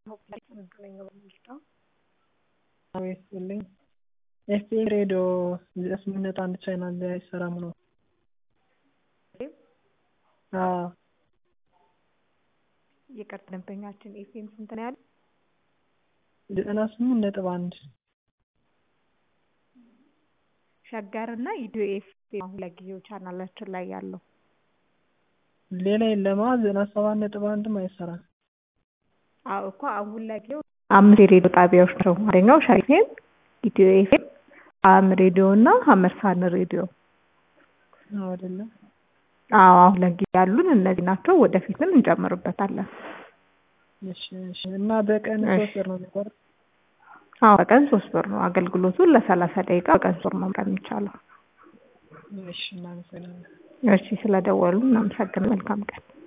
ይስጥልኝ ኤፍኤም ሬዲዮ ስምንት ነጥብ አንድ ቻናል ላይ አይሰራም ነው? አዎ ይቅርታ ደንበኛችን ኤፍኤም ስንት ነው ያሉት? ዘጠና ስምንት ነጥብ አንድ ሸገር እና ኢትዮ ኤፍኤም አሁን ለጊዜው ቻናላችን ላይ ያለው ሌላ የለማ ዘጠና ሰባት ነጥብ አንድም አይሰራም። አዎ እኮ አሁን ለጊዜው አምስት የሬዲዮ ጣቢያዎች ናቸው። አንደኛው ሸገር ኤፍኤም፣ ኢትዮ ኤፍኤም፣ ጣዕም ሬዲዮ እና ሀመርሳን ሬዲዮ። አዎ አይደለም አዎ አሁን ለጊዜው ያሉን እነዚህ ናቸው። ወደፊትም እንጨምርበታለን። እሺ እሺ እና በቀን ሶስት ብር ነው የሚቆርጥ? አዎ በቀን ሶስት ብር ነው። አገልግሎቱን ለሰላሳ ደቂቃ በቀን ሶስት ብር ነው መምረጥ የሚቻለው። እሺ እናመሰግናለን። እሺ ስለደወሉ እናመሰግናለን። መልካም ቀን